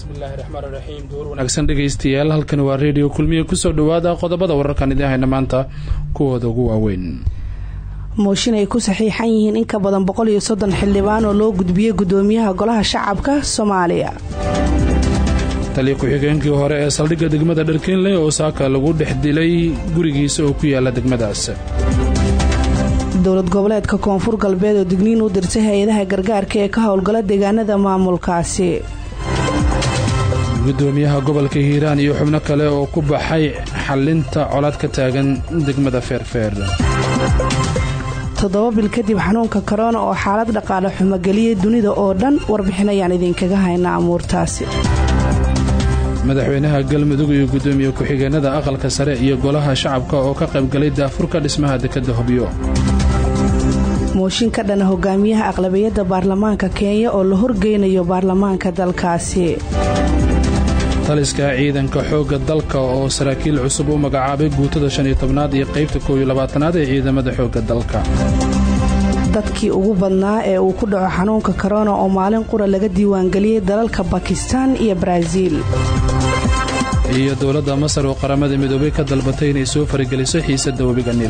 bismillahi raxmaan raxiim duur wanaagsan dhegaystayaal halkani waa reediyo kulmiya kusoo dhawaada qodobada wararkan idiin hayna maanta kuwooda ugu waaweyn mooshin ay ku saxiixan yihiin in ka badan boqol iyo soddon xildhibaan oo loo gudbiyey gudoomiyaha golaha shacabka soomaaliya taliya ku-xigeenkii hore ee saldhigga degmada dharkeenley oo saaka lagu dhex dilay gurigiisa oo ku yaala degmadaas dowlad goboleedka koonfur galbeed oo digniin u dirtay hay-adaha gargaarka ee ka howlgala deegaanada maamulkaasi gudoomiyaha gobolka hiiraan iyo xubno kale oo ku baxay xalinta colaad ka taagan degmada feerfeer toddoba bil kadib xanuunka korona oo xaalad dhaqaale xumo geliyay dunida oo dhan warbixin ayaan idinkaga haynaa amuurtaasi madaxweynaha galmudug iyo gudoomiye ku-xigeenada aqalka sare iyo golaha shacabka oo ka qaybgalay daafurka dhismaha dekadda hobyo mooshin ka dhana hogaamiyaha aqlabiyadda baarlamaanka kenya oo la horgeynayo baarlamaanka dalkaasi taliska ciidanka xoogga dalka oo saraakiil cusub u magacaabay guutada shan iyo tobnaad iyo qaybta koow iyo labaatanaad ee ciidamada xoogga dalka dadkii ugu badnaa ee uu ku dhaco xanuunka korona oo maalin qura laga diiwaangeliyey dalalka bakistan iyo baraaziil iyo dowladda masar oo qaramada midoobay ka dalbatay inay soo farageliso xiisadda webiga niil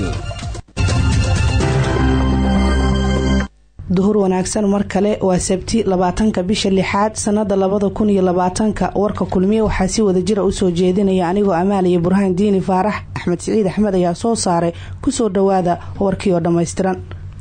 duhur wanaagsan mar kale waa sabti labaatanka bisha lixaad sanada labada kun iyo labaatanka warka kulmiye waxaa si wada jira usoo jeedinaya anigoo amaaliya burhaan diini faarax axmed siciid axmed ayaa soo saaray kusoo dhawaada warkii oo dhammaystiran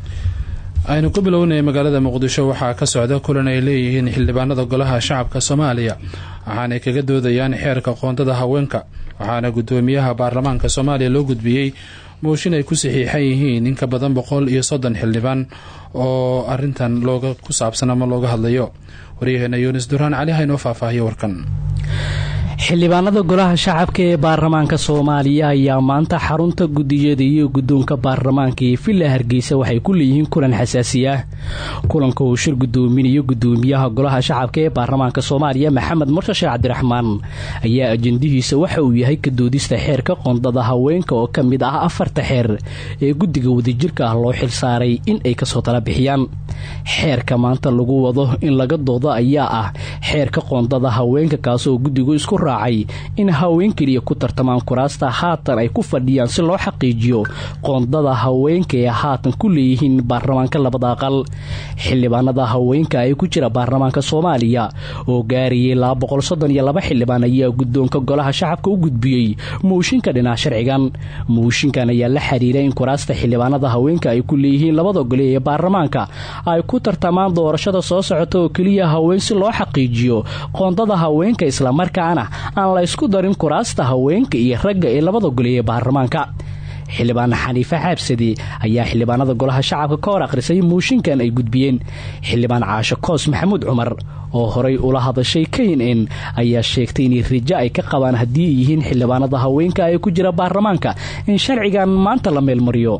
aynu ku bilownay magaalada muqdisho waxaa ka socda kulan ay leeyihiin xildhibaanada golaha shacabka soomaaliya waxaanay kaga doodayaan xeerka qoondada haweenka waxaana gudoomiyaha baarlamaanka soomaaliya loo gudbiyey mooshin ay ku saxiixan yihiin in ka badan boqol iyo soddon xildhibaan oo arintan looga ku saabsan ama looga hadlayo waryaheena yunis duraan cali haynoo faahfaahiyo warkan xildhibaanada golaha shacabka ee baarlamaanka soomaaliya ayaa maanta xarunta gudiyada iyo guddoonka baarlamaanka ee villa hargeysa waxay ku leeyihiin kulan xasaasi ah kulanka uu shir gudoominayo gudoomiyaha golaha shacabka ee baarlamaanka soomaaliya maxamed mursashe cabdiraxmaan ayaa ajendihiisa waxa uu yahay kadoodista xeerka qoondada haweenka oo ka mid ah afarta xeer ee guddiga wadajirka ah loo xilsaaray in ay kasoo tala bixiyaan xeerka maanta lagu wado in laga doodo ayaa ah xeerka qoondada haweenka kaasoo guddigu isku raacay in haween keliya ku tartamaan kuraasta haatan ay ku fadhiyaan si loo xaqiijiyo qoondada haweenka ee haatan ku leeyihiin baarlamaanka labada aqal xildhibaanada haweenka ee ku jira baarlamaanka soomaaliya oo gaarayay laba xildhibaan ayaa guddoonka golaha shacabka u gudbiyey mooshinka dhinac sharcigan mooshinkan ayaa la xiriira in kuraasta xildhibaanada haweenka ay ku leeyihiin labada gole ee baarlamaanka ay ku tartamaan doorashada soo socota oo keliya haween si loo xaqiijiyo qoondada haweenka islamarkaana aan la ysku darin kuraasta haweenka iyo ragga ee labada gole ee baarlamaanka xildhibaan xaniife xaabsadi ayaa xildhibaanada golaha shacabka ka hor akhrisay mooshinkan ay gudbiyeen xildhibaan caasho koos maxamuud cumar oo horay ula hadashay k n n ayaa sheegtay inay rijo ay ka qabaan haddii ay yihiin xildhibaanada haweenka ee ku jira baarlamaanka in sharcigan maanta la meelmariyo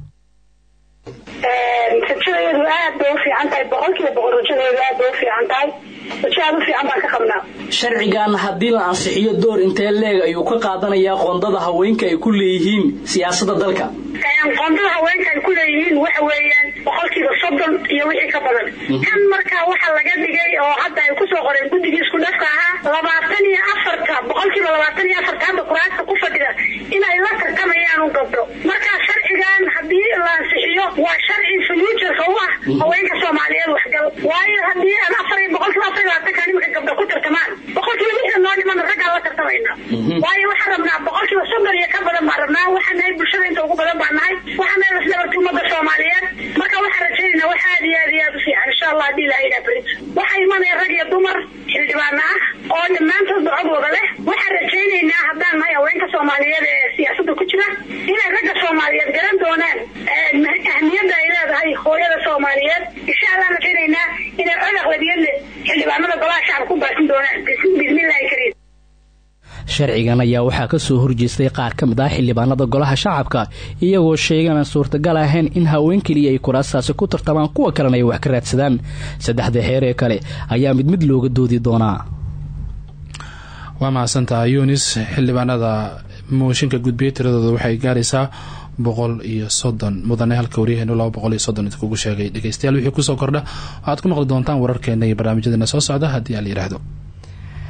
rajadeedu aad bay u fiican tahay boqolkiiba boqol rajadeedu aad bay u fiican tahay rajo aad u fiican baan ka qabnaa sharcigan haddii la ansixiyo door intee leeg ayuu ka qaadanayaa qoondada haweenka ay ku leeyihiin siyaasadda dalka qoondada haweenka ay ku leeyihiin waxa weeyaan boqolkiiba soddon iyo wixii ka badan kan markaa waxa laga dhigay oo hadda ay kusoo qoreen guddigii isku dhafka ahaa labaatan iyo afarta boqolkiiba labaatan iyo afarta hadda kuraasta ku fadhida inay la tartamayaan u gabdho markaa sharcigan haddii la ansixiyo waa sharci futureka u ah haweenka soomaaliyeed waxgal waayo haddii aan afar boqolkiiba afar labaatanka nimanka gabdho ku tartamaan boqolkiiba lixdan noo dhiman raggaan la tartamayna waayo waxaan rabnaa boqolkiiba soddon iyo ka badan baan rabnaa waxaan nahay bulshada inta ugu badan baan nahay waxaan nahay lasdabarta umada soomaaliyeed marka waxaan rajaynayna wax aad iyo aad iyo aad u fiican insha allah haddii ilaha ilaa berit waxaa imanaya rag iyo dumar xildhibaana ah oo dhammaantoodba cod wada leh waxaan rajaynaynaa haddaan nahay haweenka soomaaliyeed ee siyaasadda ku jira inay ragga soomaaliyeed garan doonaan ahmiyadda ay leedahay hooyada soomaaliyeed insha allah rajaynaynaa inay cod aqlabiyad leh xildhibaanada golaha shacabka ku baasin doonaan bismillahi kariim sharcigan ayaa waxaa ka soo horjeestay qaar ka mid ah xildhibaanada golaha shacabka iyagoo sheegaan suurtagal ahayn in haween keliya ay kuraastaasi ku tartamaan kuwa kalena ay wax ka raadsadaan saddexda xeer ee kale ayaa mid mid looga doodi doonaa waa mahadsantaha yunis xildhibaanada mooshinka gudbiya tiradooda waxay gaaraysaa boqol iyo soddon mudane halka waryaheenu laba boqol iyo soddon idkugu sheegay dhegeystayaal wixii kusoo kordha waxaad ku maqli doontaan wararkeena iyo barnaamijyadeena soo socda haddii aan la yidhaahdo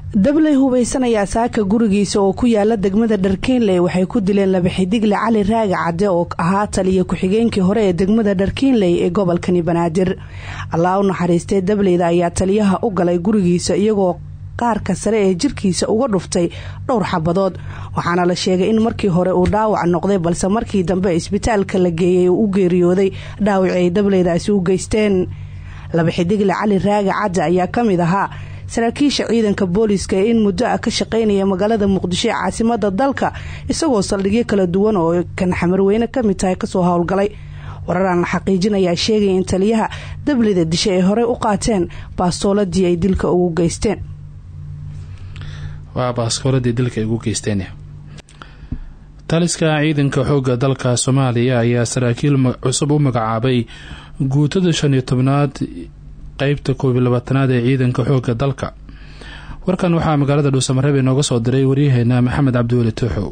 dabley hubaysanaya saaka gurigiisa oo ku yaala degmada dharkiinley waxay ku dileen laba xidigle cali raaga cadde oo ahaa taliya ku-xigeenkii hore ee degmada dharkiinley ee gobolkani banaadir allaa u naxariistee dableyda ayaa taliyaha u galay gurigiisa iyagoo qaarka sare ee jirkiisa uga dhuftay dhowr xabadood waxaana la sheegay in markii hore uu dhaawac noqday balse markii dambe isbitaalka la geeyay uu u geeriyooday dhaawacii ay dableydaasi u geysteen laba xidigle cali raaga cadde ayaa ka mid ahaa saraakiisha ciidanka booliiska ee in muddo ah ka shaqaynaya magaalada muqdisho ee caasimada dalka isagoo saldhigyo kala duwan oo kan xamarweyne ka mid tahay kasoo howlgalay wararaan la xaqiijinayaa sheegaya in taliyaha dablida disha ay horey u qaateen baastooladii ay dilka ugu geysteen waa baaskooladii dilka ay ugu geysteen taliska ciidanka xoogga dalka soomaaliya ayaa saraakiil cusub u magacaabay guutada shan iyo tobnaad qeybta koob iyo labaatanaad ee ciidanka xoogga dalka warkan waxaa magaalada dhuusamareeb inooga soo diray waryaheena maxamed cabdiweli tuuxow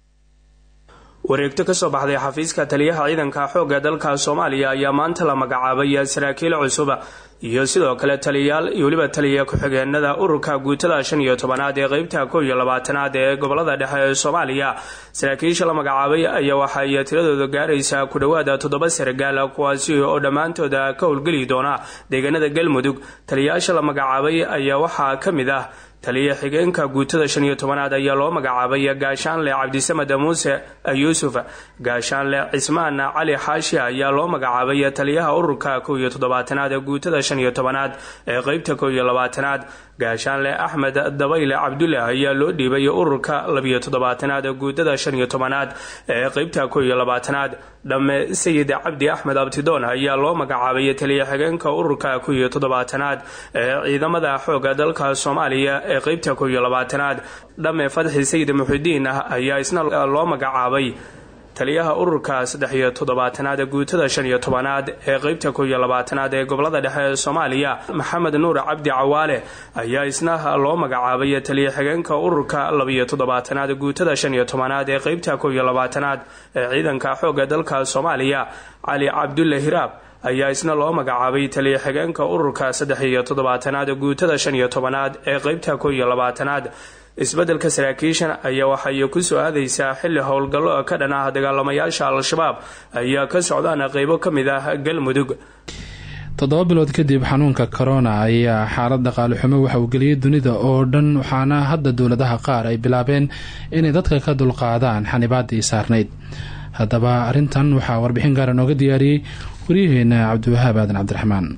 wareegto kasoo baxday xafiiska taliyaha ciidanka xoogga dalka soomaaliya ayaa maanta la magacaabay saraakiil cusuba iyo sidoo kale taliyayaal iyo weliba taliya ku-xigeenada ururka guutada shan iyo tobanaad ee qeybta kow iyo labaatanaad ee gobolada dhexe ee soomaaliya saraakiisha la magacaabay ayaa waxay tiradooda gaaraysaa ku dhowaada toddoba sargaal kuwaasi oo dhammaantooda ka howlgeli doona deegaanada galmudug taliyayaasha la magacaabay ayaa waxaa ka mid ah taliya xigeenka guutada shan iyo tobanaad ayaa loo magacaabay gaashaanle cabdisamed muuse yuusuf gaashaanle cismaan cali xaashi ayaa loo magacaabay taliyaha ururka kow iyo toddobaatanaad ee guutada shan iyo tobanaad ee qeybta kow iyo labaatanaad gaashaanle axmed dabayle cabdulle ayaa loo dhiibay ururka labiyo toddobaatanaad ee guutada shan iyo tobanaad ee qeybta kow iyo labaatanaad dhamme sayid cabdi axmed abtidoon ayaa loo magacaabay taliya xigeenka ururka kow iyo toddobaatanaad ee ciidamada xooga dalka soomaaliya ee qeybta kow iyo labaatanaad dhamme fadxi sayid muxidiin ah ayaa isna loo magacaabay taliyaha ururka saddex iyo toddobaatanaad ee guutada shan iyo tobanaad ee qeybta kow iyo labaatanaad ee gobolada dhexe ee soomaaliya maxamed nuur cabdi cawaale ayaa isna loo magacaabay taliya xigeenka ururka labiyo toddobaatanaad guutada shan iyo tobanaad ee qeybta kow iyo labaatanaad ee ciidanka xoogga dalka soomaaliya cali cabdulle hiraab ayaa isna loo magacaabay taliya xigeenka ururka saddex iyo toddobaatanaad guutada shan iyo tobanaad ee qeybta kow iyo labaatanaad isbeddelka saraakiishan ayaa waxay ku soo aadaysaa xilli howlgallo ka dhan ah dagaalamayaasha al-shabaab ayaa ka socdaan qeybo ka mid ah galmudug toddoba bilood kadib xanuunka corona ayaa xaalad dhaqaale xumo waxa uu geliyay dunida oo dhan waxaana hadda dowladaha qaar ay bilaabeen inay dadka ka dulqaadaan xanibaadii saarnayd haddaba arrintan waxaa warbixin gaara nooga diyaariyey waryaheena cabdiwahaab aadan cabdiraxmaan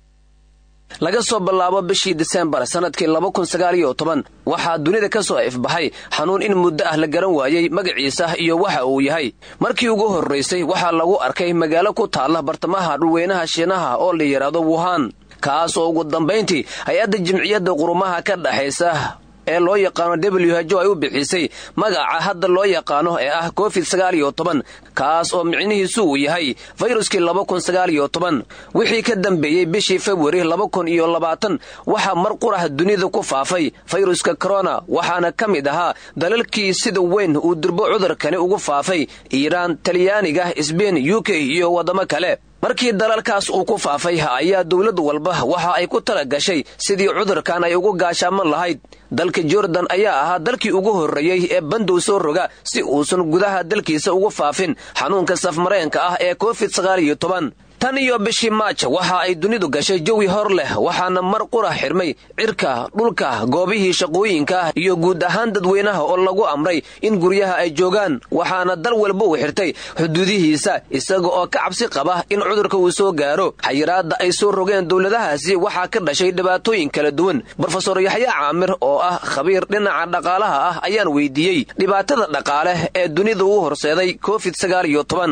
laga soo bilaabo bishii disembar sannadkii laba kun sagaal iyo toban waxaa dunida ka soo ifbaxay xanuun in muddo ah la garan waayey magaciisa iyo waxa uu yahay markii ugu horraysay waxaa lagu arkay magaalo ku taalla bartamaha dhulweynaha shiinaha oo la yidhaahdo wuhan kaas oo ugu dambayntii hay-adda jimciyadda qurumaha ka dhaxaysa ee loo yaqaano w h o ay u bixisay magaca hadda loo yaqaano ee ah covid sagaal iyo toban kaas oo micnihiisu uu yahay fayruskii laba kun sagaal iyo toban wixii ka dambeeyey bishii februari laba kun iyo labaatan waxaa mar qurah dunida ku faafay fayruska korona waxaana ka mid ahaa dalalkii sida weyn uu durbo cudurkani ugu faafay iiraan talyaaniga sbein u k iyo waddamo kale markii dalalkaas uu ku faafay ayaa dowlad walba waxa ay ku tala gashay sidii cudurkan ay ugu gaashaaman lahayd dalka jordan ayaa ahaa dalkii ugu horreeyey ee bandow soo roga si uusan gudaha dalkiisa ugu faafin xanuunka safmareenka ah ee covid sagaal iyo toban tan iyo bishii maaj waxa ay dunidu gashay jawi hor leh waxaana mar qura xirmay cirka dhulka goobihii shaqooyinka iyo guud ahaan dadweynaha oo lagu amray in guryaha ay joogaan waxaana dal walba uu xirtay xuduudihiisa isaga oo ka cabsi qaba in cudurka uu soo gaaro xayiraadda ay soo rogeen dowladahaasi waxaa ka dhashay dhibaatooyin kala duwan brofesor yaxya caamir oo ah khabiir dhinaca dhaqaalaha ah ayaan weydiiyey dhibaatada dhaqaale ee dunida u horseeday covid sagaal iyo toban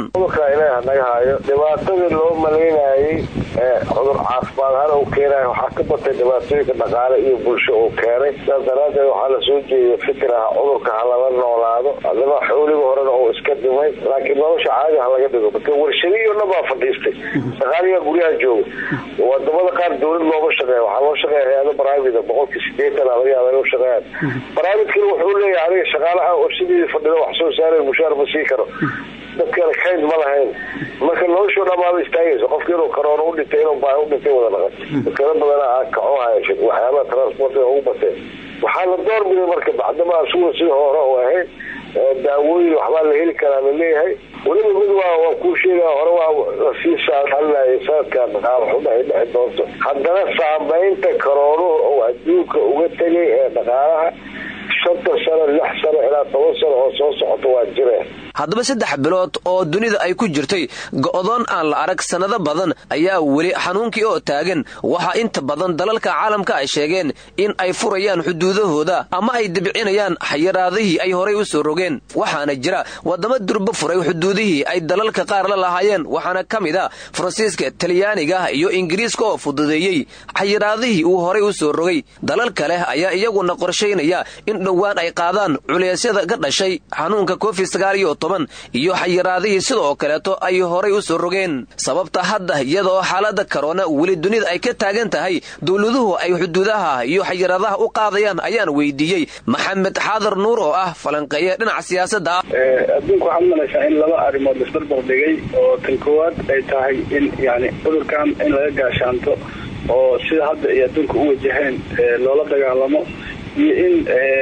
malaynayay cudur caafimaad ahaan uu keenay waxaa ka batay dhibaatooyinka dhaqaale iyo bulsho uu keenay sidaas daraaddeed waxaa la soo jeediyay fikir ah cudurka ha lala noolaado adama xooliga horena uu iska dhimay laakiin nolosha caadi ha laga dhigo marka warshadihii o dhan baa fadhiistay shaqaaliga guryaha jooga wadamada qaar dowlad looma shaqeeya waxaa loo shaqeeya hay-ado private boqolkii sideetan laga yaaba inuu shaqeeyaan privatekana wuxuu leeyahay aniga shaqaalaha warshadeedii fadhida wax soo saaraya mushaar ma sii karo dadkana kayd ma lahayn marka noloshoo dhamaaba istaagayso qofki inuu karoona u dhintay inuu baahi u dhintay wada dhaqan dadkana badana kaco hayasha waxyaabaha transportiga ugu bateen waxaa la doorbiday marka bacdama asuga sida hore oo ahayd daawooyin waxbaa la heli karaa la leeyahay weliba mid waa waa kuu sheegaa hore waa lasii saadaalinaya sanadkan dhaqaalo xuma ay dhexi doonto haddana saamaynta karoonuhu oo adduunka uga tegay ee dhaqaalaha shantan sano lix sano ilaa toban sano oo soo socota waa jireen haddaba saddex bilood oo dunida ay ku jirtay go'doon aan la arag sannado badan ayaa weli xanuunkii oo taagan waxaa inta badan dalalka caalamka ay sheegeen in ay furayaan xuduudahooda ama ay debcinayaan xayiraadihii ay horay u soo rogeen waxaana jira waddamo durbo furay xuduudihii ay dalalka qaar la lahaayeen waxaana ka mid a faransiiska talyaaniga iyo ingiriiska oo fududeeyey xayiraadihii uu horay u soo rogay dalal kale ayaa iyaguna qorshaynaya in dhowaan ay qaadaan culeysyada ka dhashay xanuunka covid sagaaliyo toban iyo xayiraadihii sidoo kaleeto ay horay u soo rogeen sababta hadda iyadaoo xaalada karoona weli dunida ay ka taagan tahay dowladuhu ay xuduudaha iyo xayiraadaha u qaadayaan ayaan weydiiyey maxamed xaadar nuur oo ah falanqeeye dhinaca siyaasadda ah adduunka waxaad umalaysaa in laba arrimood laisbarbar dhigay oo tan koowaad ay tahay in yani cudurkan in laga gaashaanto oo sida hadda ay adduunka u wajaheen loola dagaalamo iyo in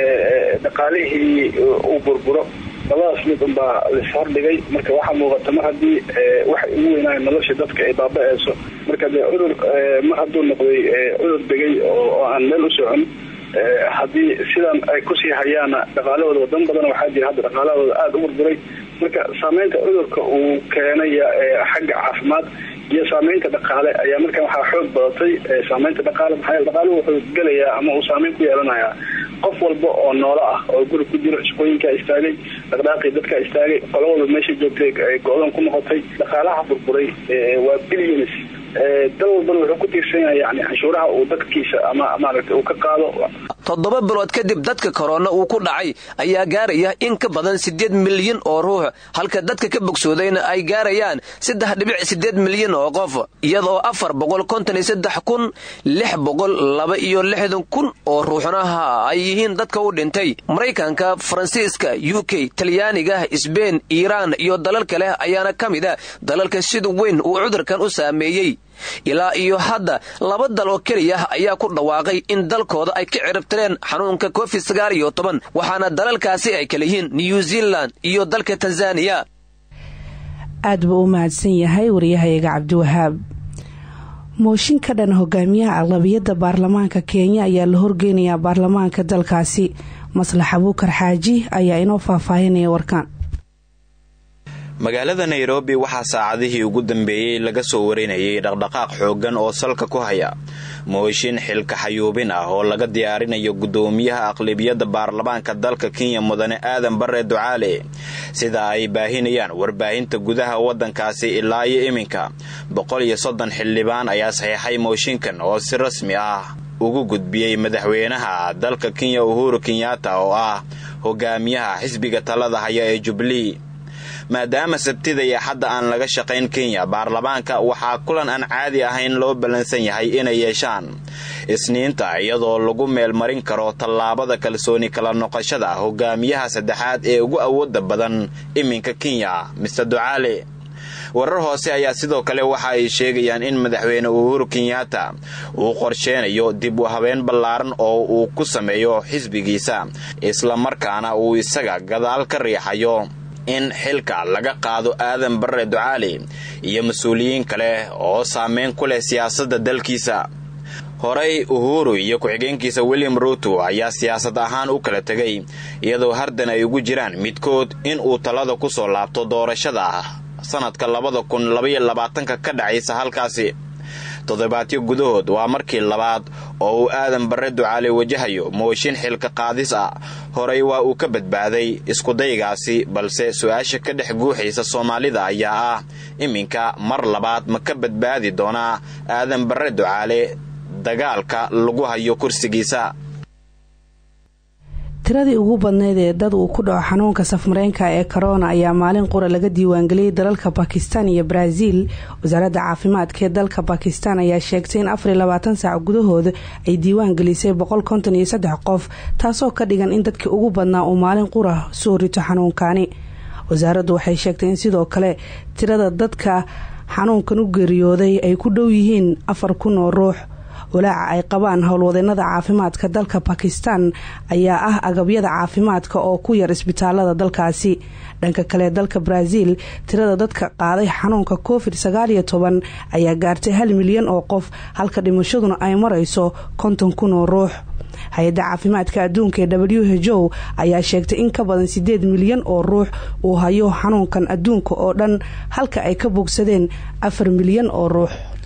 dhaqaalihii uu burburo labadaas mid unbaa lashordhigay marka waxaa muuqata mar haddii waxay ugu weynaayo nolosha dadka ay baaba-eyso marka dee cudur mar hadduu noqday cudur degay oo aan meel u socon haddii sidan ay kusii hayaana dhaqaalahooda wadan badan waxaa jira hadda dhaqaalahooda aada u burburay marka saameynta cudurka uu keenaya xagga caafimaad iyo saameynta dhaqaale ayaa markan waxaa xoog badatay saameynta dhaqaale maxaa dhaqaaluhu wuxuu gelayaa ama uu saameyn ku yeelanayaa qof walba oo noolo ah oo guri ku jiro shaqooyinkaa istaagay dhaqdhaaqii dadkaa istaagay qolo walba meesha joogtay go-doon ku noqotay dhaqaalaha burburay waa billions dal walbana wuxuu ku tiirsan yahay yani canshuuraha uu dadkiisa ama maaragtay uu ka qaado toddoba bilood kadib dadka korona uu ku dhacay ayaa gaaraya in ka badan siddeed milyan oo ruux halka dadka ka bogsoodayna ay gaarayaan saddex dhibic siddeed milyan oo qof iyadoo afar boqol konton iyo saddex kun lix boqol laba iyo lixdan kun oo ruuxnaha ay yihiin dadka u dhintay maraykanka faransiiska u k talyaaniga sbein iiraan iyo dalal kale ayaana ka mid a dalalka sida weyn uu cudurkan u saameeyey ilaa iyo hadda laba dal oo keliya ayaa ku dhawaaqay in dalkooda ay ka ciribtireen xanuunka covid sagaal iyo toban waxaana dalalkaasi ay kala yihiin new zealand iyo dalka tanzaniya aad buu u mahadsan yahay wariyahayaga cabdiwahaab mooshin ka dhan hogaamiyaha aqlabiyadda baarlamaanka kenya ayaa la horgeynayaa baarlamaanka dalkaasi maslax abuukar xaaji ayaa inoo faahfaahinaya warkaan magaalada nairobi waxaa saacadihii ugu dambeeyey laga soo warinayay dhaqdhaqaaq xooggan oo salka ku haya mooshin xilka xayuubin ah oo laga diyaarinayo guddoomiyaha aqlabiyadda baarlamaanka dalka kenya mudane aadan bare ducaale sida ay baahinayaan warbaahinta gudaha waddankaasi ilaa iyo iminka boqol iyo soddon xildhibaan ayaa saxiixay mooshinkan oo si rasmi ah ugu gudbiyey madaxweynaha dalka kenya uhuru kenyatta oo ah hogaamiyaha xisbiga talada haya ee jubilee maadaama sabtida iyo xadda aan laga shaqayn kenya baarlamaanka waxaa kulan aan caadi ahayn loo ballansan yahay inay yeeshaan isniinta iyadoo lagu meelmarin karo tallaabada kalsooni kala noqoshada hogaamiyaha saddexaad ee ugu awooda badan iminka kenya mister ducaale warar hoose ayaa sidoo kale waxa ay sheegayaan in madaxweyne uhuru kenyatta uu qorsheynayo dib u habeen ballaaran oo uu ku sameeyo xisbigiisa islamarkaana uu isaga gadaal ka riixayo in xilka laga qaado aadan barre ducaali iyo mas-uuliyiin kale oo saameyn ku leh siyaasadda dalkiisa horey uhuru iyo ku-xigeenkiisa william ruuto ayaa siyaasad ahaan u kala tegay iyadoo hardan ay ugu jiraan midkood in uu talada ku soo laabto doorashada sanadka labada kun labaiyo labaatanka ka dhacaysa halkaasi toddobaadyo gudahood waa markii labaad oo uu aadan barre ducaale wajahayo mooshin xilka qaadis ah horey waa uu ka badbaaday iskudaygaasi balse su-aasha ka dhex guuxaysa soomaalida ayaa ah iminka mar labaad ma ka badbaadi doonaa aadan barre ducaale dagaalka lagu hayo kursigiisa tiradii ugu badnayd ee dad uu ku dhaco xanuunka safmareenka ee corona ayaa maalin qura laga diiwaangeliyey dalalka bakistan iyo brazil wasaaradda caafimaadka ee dalka bakistan ayaa sheegtay in afariyo labaatan saac gudahooda ay diiwaan gelisay boqol konton iyo saddex qof taasoo ka dhigan in dadkii ugu badnaa uu maalin qura soo rito xanuunkani wasaaraddu waxay sheegtay in sidoo kale tirada dadka xanuunkan u geeriyooday ay ku dhow yihiin afar kun oo ruux walaaca ay qabaan howlwadeenada caafimaadka dalka bakistan ayaa ah agabyada caafimaadka oo ku yar isbitaalada dalkaasi dhanka kale dalka brazil tirada dadka qaaday xanuunka covid sagaaliyo toban ayaa gaartay hal milyan oo qof halka dhimashaduna ay marayso konton kun oo ruux hay-adda caafimaadka adduunka ee w h o ayaa sheegtay in ka badan sideed milyan oo ruux uu hayo xanuunkan adduunka oo dhan halka ay ka bogsadeen afar milyan oo ruux